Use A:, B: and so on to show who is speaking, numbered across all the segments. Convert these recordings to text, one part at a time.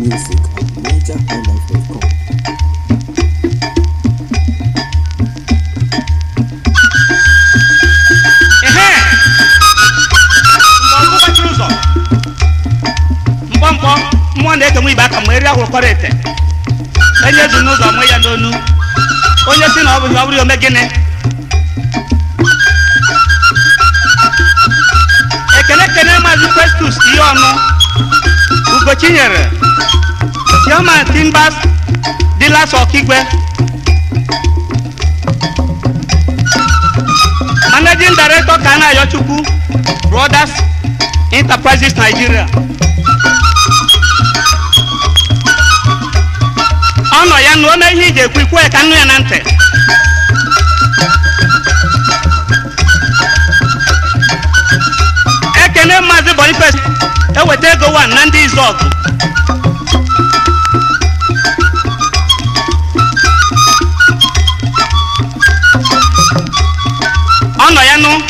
A: music at nigerhighlife.com.
B: ehe mgbe ọgụ gbachiri ụzọ mkpọmkpọ mmụọ na-eke nwe ibe aka ma eri ahụrụkọrọ ete enye ezu n'ụzọ mụ ya n'onu onye si na ọ bụghị ọ bụrụ ya ome gịnị ekele kene maazị festus ihe ọnụ ugochinyere chairman timbers dealers ọkigwe managing director kana ayochukwu brothers enterprises nigeria ọ nọ ya na ome ihe iji ekwu ikwu ya ka nnu ya na ntị ekene maazị boniface eweta ego wan na ndị izọgụ ọ nọ ya nụ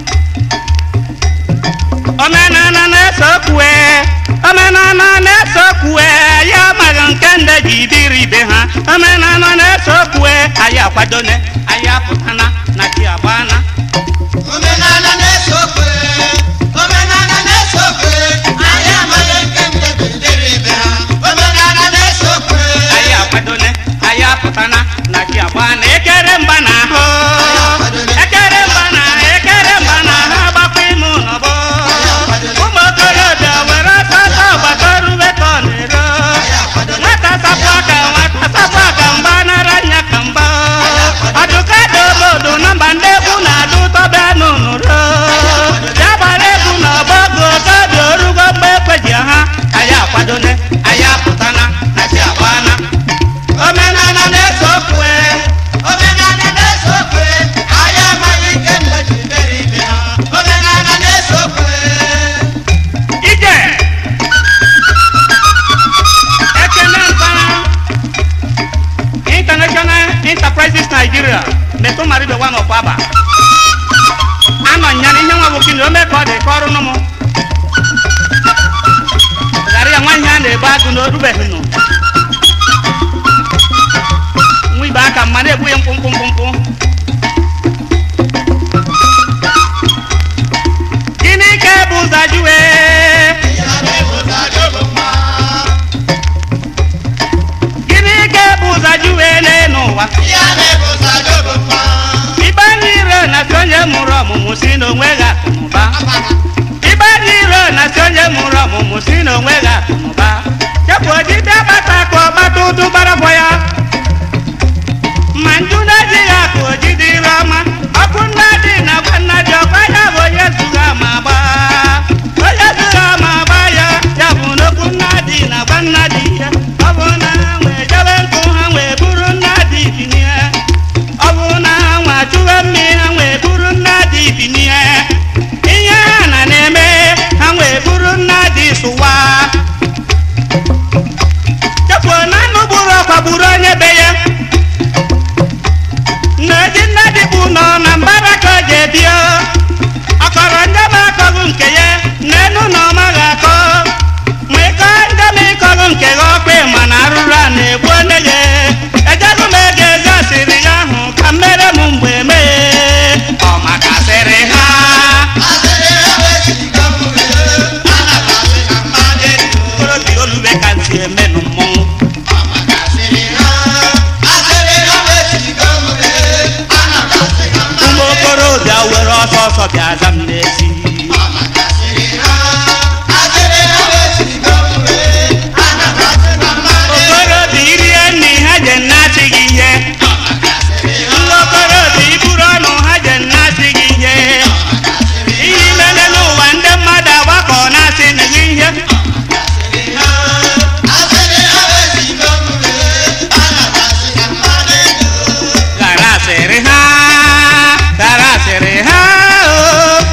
B: omenana na-esokwue omenana na-esokwue ya amaghị nke ndị ji dịrị ibe ha omenana na-esokwue anyị akwadone anyị apụtana na chi agbana
C: omenala na-ese okwe omenala na-ese okwe anyị amaghị nke ndị bidoro ibe ha omenala na-ese okwe
B: anyị akwadone anyị apụtana na chi agbana ekere mba na ahụ ekere mba na ekere mba na ahụ agbakwa ime ụlọbọ ụmụ okorobịa were ọsọ ọsọ gbata rube ka ọ na-ero nwata sapụ aka nwata sapụ aka mgba nara nya ka mgba ọdụka dị obodo na mba ndị egwu na-adụ ụtọ bịa n'ụnụro ya gbara egwu na ọgbọgụ okobi orugo mgbe ekweji ha anyị akwadone anyị apụtana na chi agbana omenala na-ese okwe
C: omenala na-ese okwe anyị amaghị nke ndị bidoro ibe ha omenala na-ese okwe
B: ije ekene mpara international enterprises nigeria metụ mara ibe nwa n'ọkwa aba anọ nya na ihe nwa bụ kini ome ka ọ dị ka ọrụ nụ m ghara ya nwa ihe a na-ebu agụ na orubeghị nụ nwa ibe aka mma na-egbu ya mkpụmkpụ mkpụmkpụ gịnị ka ebu ụzọ jụwe
C: ya na-ebụta jobo mma
B: gịnị ka ebu ụzọ jụwe n'elu ụwa
C: ya na-ebụta jobo mma
B: ibe ndị iro na-asị onye mụrụ ọmụmụ si n'onwe gị akụnụba ibe ndị iro na-asị onye mụrụ ọmụmụ si n'onwe gị akụnụba chepụ ojide gbata ka ọgbata ụdụ gbaragwa ya ma nju na-ejighị akụ ojide ire ọma ọkụ nna dị na gwa nna dị ọkwa ya bụ onye zụga ma gba onye zụga ma gba ya ya bụ n'okwu nna dị na gwa nna dị ya ọ bụ na ha nwee jebe nkụ ha nwee buru nna dị binye ọ bụ na ha nwa chụwe mmiri ha nwee buru nna dị binye ihe ha na na-eme ha nwee buru nna dị sụwa chefuo na anụ gburu ọkwa gburu onye be ya na-eji nna dịbụ nọ na mbara ka o ji ebio ọkọrọ ndị ma akọghị nke ya n'elu na ọma ga-akọ ma ịkọ ndị ma ịkọghị nke gị ọkpa ma na arụrụ a na-egbu onye ya ejego m ego ezi asịrị ya ahụ ka mmere m mgbe mee ọ maka asịrị ha
C: asịrị ha wesigo mmiri ana m asị ka mmadụ edo
B: okorobịa olube ka ntị emenụ mmọnwụ ụmụ okorobịa were ọsọ ọsọ bịa aza m n'ezi okorobịa irie nri ha je nnasị gị ihe ndị okorobịa iburu ọnụ ha je nnasị gị ihe ihe imele n'ụwa ndị mmadụ agbakọ na-asị na gị ihe ghara asịrị ha ghara asịrị ha o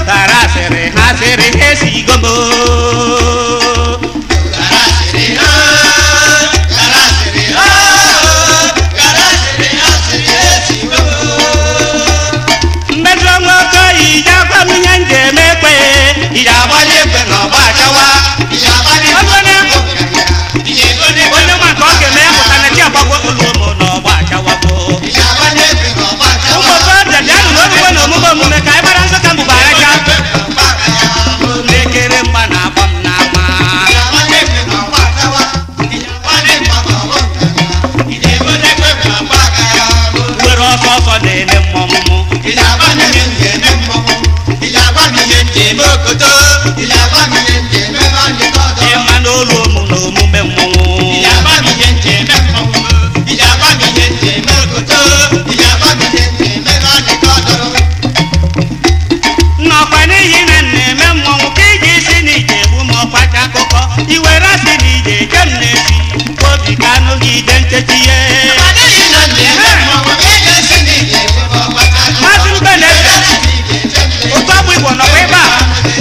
B: nọkwa ebe a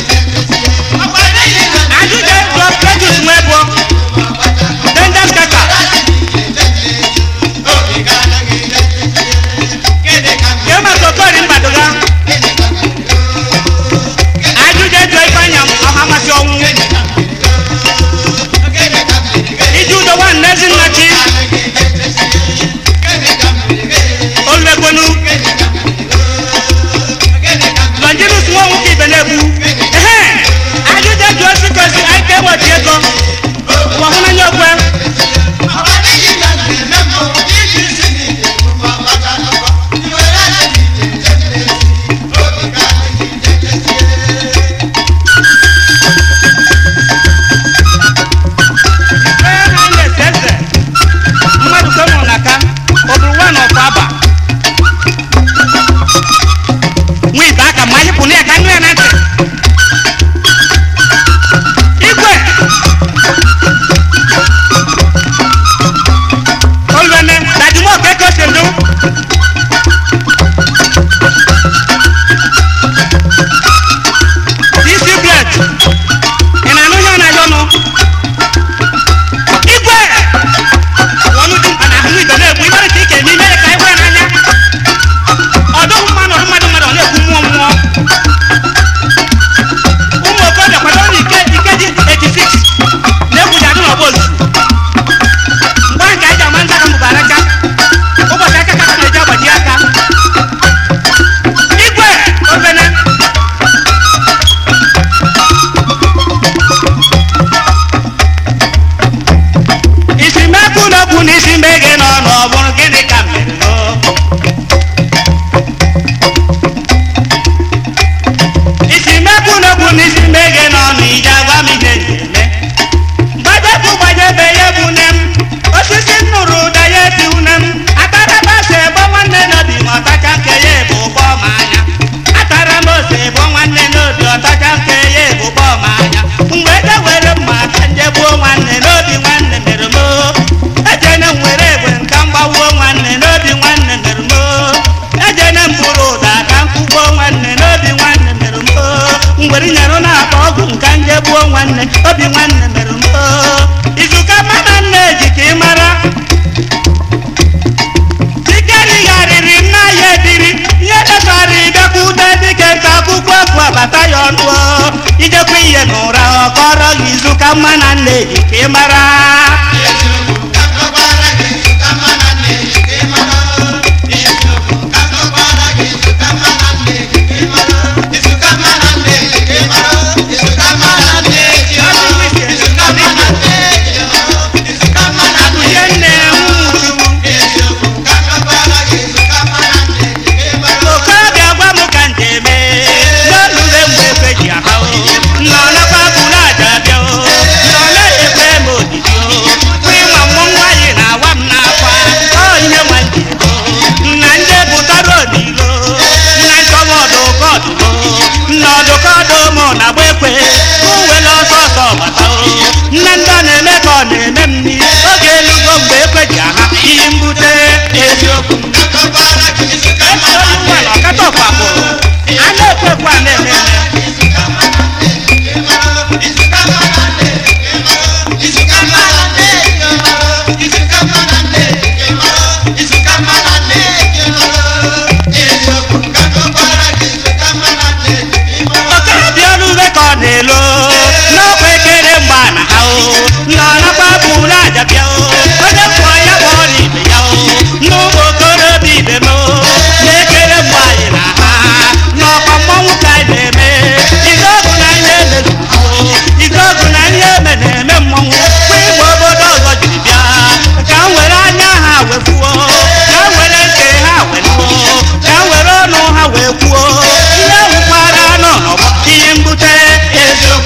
B: ajụjụ jụọ Cletus Nwebo Dangerous Kaka jee maka Okori Mbadoga ajụjụ jụọ Ifeanyị Ọhamasị ọnwụ iji udo nwanne Ezinnachi Oluekwenu Longinus Nwanwu ka ibe na-egbu ehe ajụjụ jụọ Chikosi Aike Wọchi ego ụwa hụnanya okwe ee ha na-ese eze mmadụ ka mụrụ n'aka ọ bụrụ nwa na ọkwa aba nwa ibe aka ma anyị pụ na ya ka nụ ya na ntị igwe olùwẹ̀nẹ̀ dàdúmọ̀ kẹ́kọ̀ọ́ ṣèlú. dc bled ìnànú yóò nà yọnu. igwe wọnú di mkpa na ahụ ibe na-egbu ibere ka ike n'ime ka igwe n'anya. ọdụghị mmanụ ọdụ mmadụ mmadụ ọ na-ekwu mmụọ mmụọ. ụmụ okorobịa kwado na ike ike dị 86 na-egwuji adị n'ọgba ozu. mgbe ahụ ka anyị ji ama nza ka mbụbara aka ụbọchị aka ka na-eji agbaji aka igwe obene isi mekwu n'okwu na isi mbe gị nọ n'ọbụrụ gịnị ka mere no isi mekwu n'okwu na isi mbe gị nọ n'ije agwa m ihe na-eme gbajepụ gbajebe ya bụ nne m osisi nnụrụ ụda ya eti une m ataraba ose ebo nwanne n'obi ma ọtacha nke ya ebu ụgbọ ma anya atara m ose ebo nwanne n'obi ọtacha nke ya ebu ụgbọ ma anya mgbe eje were mma ka nje gbuo nwanne n'obi nwanne mere m oo. ejene m were egbe nka m gbawuo nwanne n'obi nwanne mere m oo. ejene m bụrụ ụda ka m kụgbuo nwanne n'obi nwanne mere m oo. ngwere nyere na-akpa ọgwụ nka nje gbuo nwanne obi nwanne mere m oo. izuka mmadụ nna eji ka ị mara tikerigharịrị nna ya ebiri ihe dechara ịbịakwute dike nta akwụkwọ bụ abata ya ọnụ o. ijekwa ihe n'ụra ọ kọrọ gị izuka mma na nna eji ka ị mara ihe nne nwuchu okorobịa gwa m ka njem n'olule mgbe ekwe ji aha o nọ nakwa bụrụ aja bịa o nọ na-ekwe m odidi o ịma mmụ nwaanyị na-awa m n'akwa ọ ihe nwa njiko nna ndị bụtara odilo nna nchọba ọdụkọdụmo nna ọdụkọdụmo na agba ekwe uwele ọsọ ọsọ gbata o nne ndị ọ na-eme ka ọ na-eme m nri oge elugo mgbe ekwe ji aha iyi mbute eziokwu esi onye ụwa na ọkata ọkwa bụrụ a na-ekwe ekwe a na-eme eme okorobịa olube ka ọ na-elo n'ọkwa ekere mgba na ha o nọ nakwa bụrụ aja bịa o onye kwụọ ya bụ ọrụ ibe ya o n'ụmụ okorobịa ibe m o na-ekere mgbe anyị na ha n'ọkwa mmọnwụ ka anyị na-eme ike ọgụ na ihe emezu ha o ike ọgụ na ihe eme na-eme mmọnwụ kwa igbe obodo ọzọ jiri bịa ka m were anya ha wefuo ka m were ntị ha weluo ka m were ọnụ ha wee kwuo ihe nwụkwara nọ n'ọgbọ ihe mbute eziokwu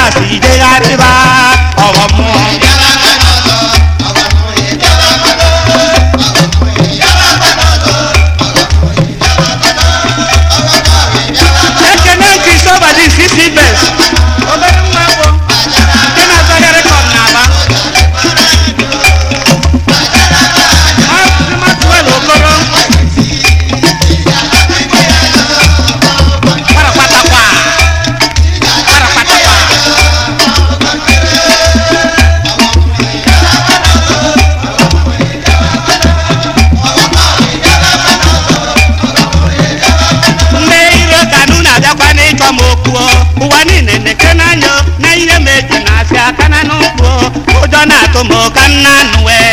B: si jegharịba ọghọmụ ekene nke isobadi sisi bes obere nwa bụ nke na-azọghị rekọd n'aba Maazị Maxwell Okoro kparakpatakwa kparakpatakwa ndị iro kanụ na-abịakwa n'ịchọ m okwu ụwa niile na-eke n'anya na ihe meji na-asị aka na n'ụkwụ ụjọ na-atụ m ka nna nụ wee